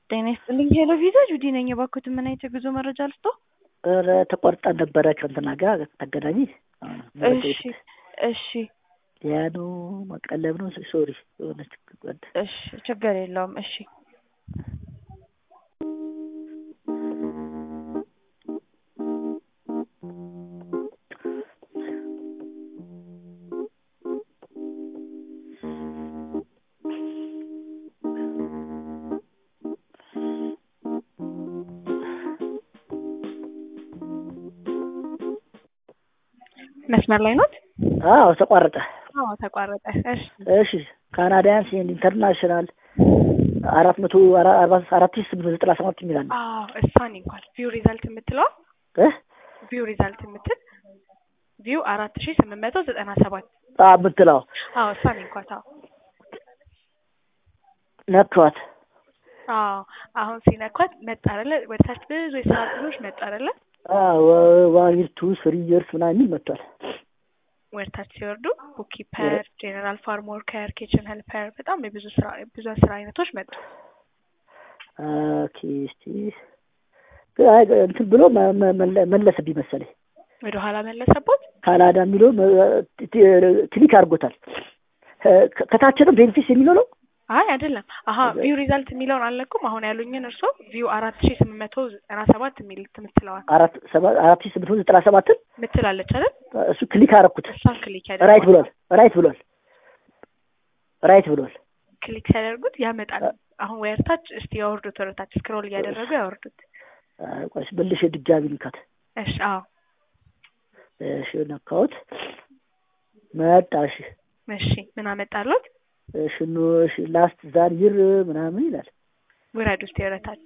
ጤና ይስጥልኝ ሄሎ ቪዛ ጁዲ ነኝ። የባኩትን ምን አይነት የጉዞ መረጃ ልስጦ? ኧረ ተቆርጠን ነበረ ከእንትና ጋር ተገናኝ። እሺ እሺ ያ ነው መቀለብ ነው። ሶሪ የሆነች ጓድ እሺ ችግር የለውም። እሺ መስመር ላይ ኖት? አዎ ተቋረጠ። አዎ ተቋረጠ። እሺ እሺ ካናዳያንስ ኢንተርናሽናል አራት መቶ አራት ሺህ ስምንት መቶ ዘጠና ሰባት የሚላል አዎ እሷን እንኳን ቪው ሪዛልት የምትለዋ እ ቪው ሪዛልት የምትል ቪው አራት ሺህ ስምንት መቶ ዘጠና ሰባት አ የምትለው አዎ እሷን እንኳን አዎ ነክቷት አዎ አሁን ሲነኳት መጣ አይደለ? ወደ ታች ብዙ የስራ እድሎች መጣ አይደለ? ዋን ይር ቱ ስሪ ይርስ ምናምን የሚል መጥቷል። ወደ ታች ሲወርዱ ቡክኪፐር፣ ጄኔራል ፋርም ወርከር፣ ኪችን ሄልፐር በጣም የብዙ ስራ ብዙ ስራ አይነቶች መጡ። ኦኬ እስቲ አይ እንትን ብሎ መ- መ- መለ- መለሰብኝ መሰለኝ። ወደ ኋላ መለሰቦት። ካናዳ የሚለው ክሊክ አድርጎታል። ከ- ከታች ነው ቤንፊስ የሚለው ነው። አይ አይደለም። አሀ ቪው ሪዛልት የሚለውን አልነኩም። አሁን ያሉኝን እርሶ ቪው አራት ሺህ ስምንት መቶ ዘጠና ሰባት የሚል ትምትለዋል አራት ሰባ- አራት ሺህ ስምንት መቶ ዘጠና ሰባትን ምትላለች አይደል? እሱ ክሊክ አደረኩት። እሷን ክሊክ ራይት ያደርጉት ብሏል። ራይት ብሏል። ራይት ብሏል። ክሊክ ሲያደርጉት ያመጣል። አሁን ወርታች እስቲ ያወርዱት፣ ወደታች ስክሮል እያደረጉ ያወርዱት። አይ ቆይ መልሼ ድጋሚ ልካት። እሺ አዎ እሺ ነካሁት። መጣ። እሺ እሺ ምን አመጣሉት? እሺ ኖ እሺ ላስት ዛን ይር ምናምን ይላል። ውረድ ውስጥ ወደታች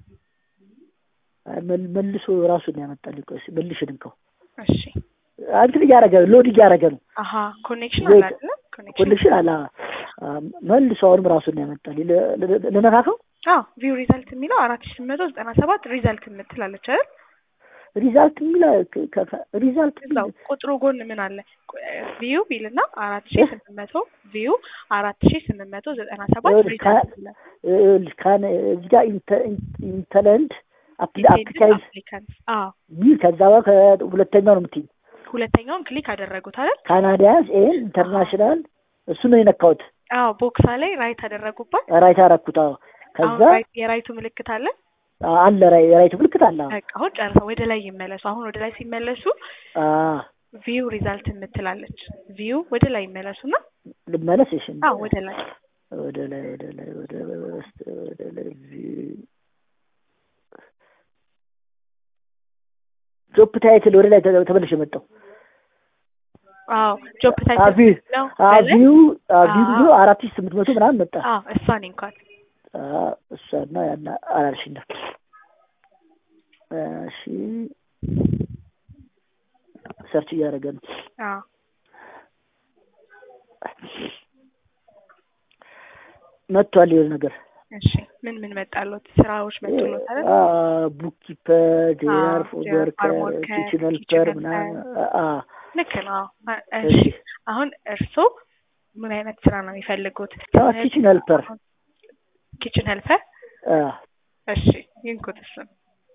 አይ መል- መልሶ ራሱን ያመጣልኝ። ቆይ እስኪ መልሼ ልንካው። እሺ እንትን እያደረገ ነው፣ ሎድ እያደረገ ነው። አሀ ኮኔክሽን Wait. አለ አይደለ? ኮኔክሽን ኮኔክሽን አለ። አ፣ መልሶ አሁንም ራሱን ያመጣልኝ። ለ- ለ- ልነካከው አዎ ቪው ሪዛልት የሚለው አራት ሺህ ስምንት መቶ ዘጠና ሰባት ሪዛልት የምትላለች አይደል? ሪዛልት የሚል ከ- ከ- ሪዛልት እዛው ቁጥሩ ጎን ምን አለ? ቪው ቢልና አራት ሺህ ስምንት መቶ ቪው አራት ሺህ ስምንት መቶ ዘጠና ሰባት ይኸውልህ፣ ሪዛልት ከ- ይላል። ይኸውልህ፣ ካን እዚህ ጋር ኢንተ- ኢንተለንድ አፕሊ- አፕሊካንት አፕሊካንስ አዎ ሚል ከዛ በኋላ ከሁለተኛው ነው የምትይኝ ሁለተኛውን ክሊክ አደረጉት አይደል? ካናዳያንስ ኤን ኢንተርናሽናል እሱ ነው የነካሁት። አዎ ቦክሳ ላይ ራይት አደረጉባት። ራይት አደረኩት። አዎ ከዛ አሁን ራይት- የራይቱ ምልክት አለ። አለ ራይ- የራይቱ ምልክት አለ። በቃ አሁን ጨርሰው ወደ ላይ ይመለሱ። አሁን ወደ ላይ ሲመለሱ አ ቪው ሪዛልት የምትላለች ቪው ወደ ላይ ይመለሱና ልመለስ። እሺ አዎ ወደ ላይ ወደ ላይ ወደ ላይ ወደ በስተ ወደ ላይ ጆፕ ታይትል ወደ ላይ ተ- ተመልሼ መጣሁ። አዎ ጆብ አቪ ታይትል ነው በላይ አቪው አቪው አዎ። ብሎ አራት ሺህ ስምንት መቶ ምናምን መጣ። አዎ እሷን እንኳን አ እሷና ያና አላልሽኝ ነው። እሺ ሰርች እያደረገ ነው። አዎ መጥቷል የሆነ ነገር እሺ ምን ምን መጣሎት? ስራዎች መጡሎት አይደል? ቡክ ኪፐር፣ ጄኔራል ጄኔራል ወርከር፣ ፋርም ወርከር፣ ኪችን ሄልፐር ኪችን ምናምን ሄልፐር። አ ልክ ነው። አዎ። እሺ እሺ አሁን እርስዎ ምን አይነት ስራ ነው የሚፈልጉት? ኪችን ሄልፐር ኪችን ሄልፐር። አ እሺ ይንኩት እሱን።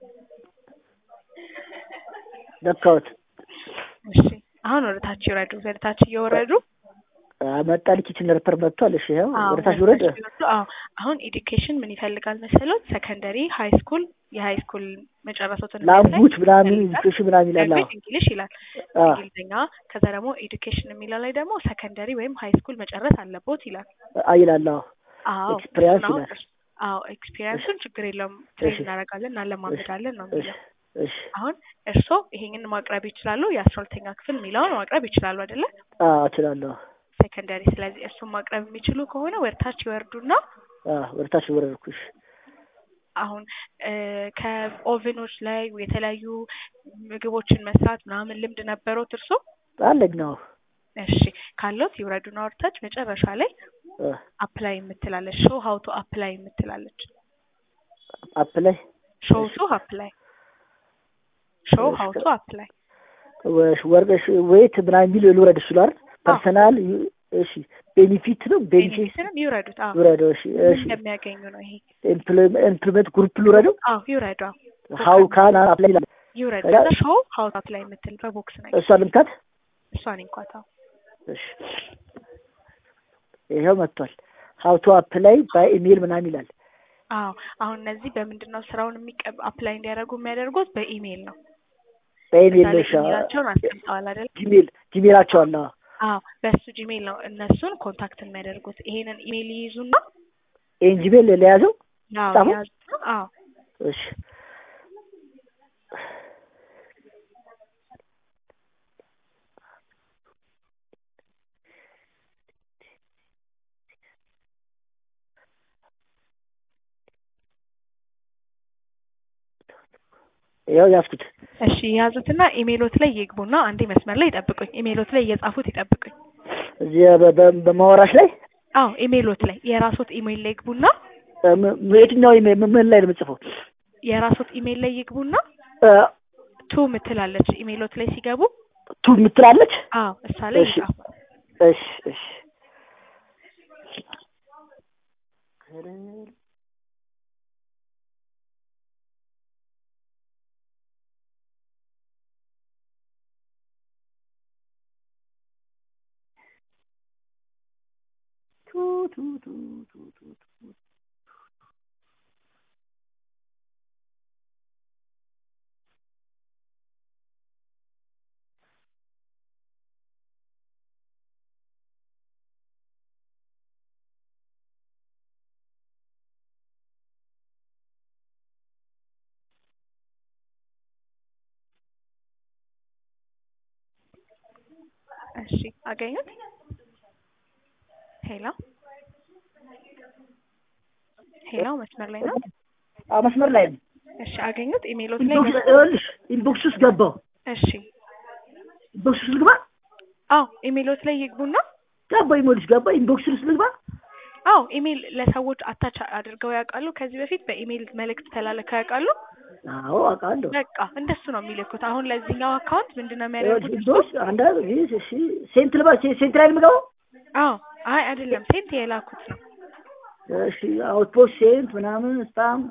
ነካሁት። እሺ አሁን ወደ ታች ይውረዱ። ወደ ታች እየወረዱ መጣል ኪችን ሄልፐር መጥቷል። እሺ ያው አዎ፣ ወደ ታች ወደ ውረድ። ታች ይወርዱ። አዎ አሁን ኤዱኬሽን ምን ይፈልጋል መሰሎት? ሰከንደሪ፣ ሃይ ስኩል የሃይ ስኩል መጨረሶትን ላንጉጅ ምናምን ይፈልጋል። ኢዱኬሽን ምናምን ይላል። አዎ ላንጉጅ እንግሊሽ ይላል አ እንግሊዝኛ። ከዛ ደግሞ ኤዱኬሽን የሚለው ላይ ደግሞ ሰከንደሪ ወይም ሃይ ስኩል መጨረስ አለቦት ይላል። አ ይላል። አዎ አዎ ኤክስፒሪያንስ እሱን አሁን ይላል። እርስ- አዎ ኤክስፒሪየንሱን ችግር የለውም ትሬን እሺ። እናደርጋለን እናለማምዳለን ነው እሺ የሚለው። እሺ አሁን እርስዎ ይሄንን ማቅረብ ይችላሉ። የአስራ ሁለተኛ ክፍል የሚለውን ማቅረብ ይችላሉ አይደለ? አ እችላለሁ። ሴኮንደሪ። ስለዚህ እሱን ማቅረብ የሚችሉ ከሆነ ወደታች ይወርዱና አ ወደ ታች ወረድኩሽ። አሁን እ ከኦቨኖች ላይ የተለያዩ ምግቦችን መስራት ምናምን ልምድ ነበረውት እርስዎ? አለኝ ነው። እሺ ካሎት ይውረዱና ወደታች መጨረሻ ላይ አ አፕላይ የምትላለች ሾው ሀው ቱ አፕላይ የምትላለች አፕ ላይ ሾው ቱ አፕላይ ሾው ሀው ቱ አፕላይ ወሽ ወርቀሽ ወይት ምናምን የሚል ልውረድ እሱ ላይ ፐርሰናል እሺ ቤኒፊት ነው ቤኒፊት ቤኔፊትንም ይውረዱት። አዎ ልውረደው። እሺ ምን እሺ እንደሚያገኙ ነው ይሄ። ኢምፕሎይመንት ግሩፕ ልውረደው። አዎ ይውረዱ። አዎ ሀው ካን አፕላይ ይላል። ይውረዱ። ከዛ- ከዛ ሾው ሀው ታፕ ላይ የምትል በቦክስ ነገር እሷ ልምታት። እሷን እንኳታው እሺ ይኸው መጥቷል። ሀው ቱ አፕላይ ባይ ኢሜል ምናምን ይላል። አዎ አሁን እነዚህ በምንድን ነው ስራውን የሚቀብ አፕላይ እንዲያደርጉ የሚያደርጉት በኢሜይል ነው። በኢሜል ለምሳሌ ነሻ ኢሜይላቸውን አስቀምጠዋል አይደል? ጂሜል ጂሜላቸው አለ። አዎ በእሱ ጂሜይል ነው እነሱን ኮንታክት የሚያደርጉት። ይሄንን ኢሜይል ይይዙና ይህን ጂሜል ለያዘው። አዎ ጻፈው? ያዙ። አዎ እሺ ያው ያዝኩት። እሺ የያዙትና ኢሜይሎት ላይ ይግቡና አንዴ መስመር ላይ ይጠብቁኝ። ኢሜይሎት ላይ እየጻፉት ይጠብቁኝ። እዚህ በ- በ- በማወራሽ ላይ አዎ ኢሜይሎት ላይ የራሶት ኢሜይል ላይ ይግቡና እ፣ ም- ም- የትኛው ኢሜል ምን ምን ላይ ነው የምጽፈው? የራሶት ኢሜይል ላይ ይግቡና እ፣ ቱ ምትላለች ኢሜይሎት ላይ ሲገቡ ቱ የምትላለች። አዎ እሷ ላይ እሺ። ይጻፉ። እሺ እሺ ቱ ቱ ቱ ቱ ቱ ቱ እሺ አገኙት? ሄሎ ሄሎ መስመር ላይ ነው? አዎ መስመር ላይ ነው። እሺ አገኙት? ኢሜይሎት ላይ ኢንቦክስ ይኸውልሽ ኢንቦክስ ውስጥ ገባው። እሺ ኢንቦክስ ውስጥ ልግባ? አዎ ኢሜይሎት ላይ ይግቡና ገባ ኢሞልሽ ገባ ኢንቦክስ ውስጥ ልግባ? አዎ ኢሜይል ለሰዎች አታች አድርገው ያውቃሉ? ከዚህ በፊት በኢሜይል መልእክት ተላለከው ያውቃሉ? አዎ አውቃለሁ። በቃ እንደሱ ነው የሚልኩት። አሁን ለዚህኛው አካውንት ምንድን ነው ይኸውልሽ የሚያደርጉት? ኢንቦክስ አንዳንድ ጊዜ እሺ ሴንት ልባ ሴንት ላይ ነው የምገባው? አዎ አይ አይደለም ሴንት የላኩት ነው። እሺ አውትፖስት ሴንት ምናምን ስታም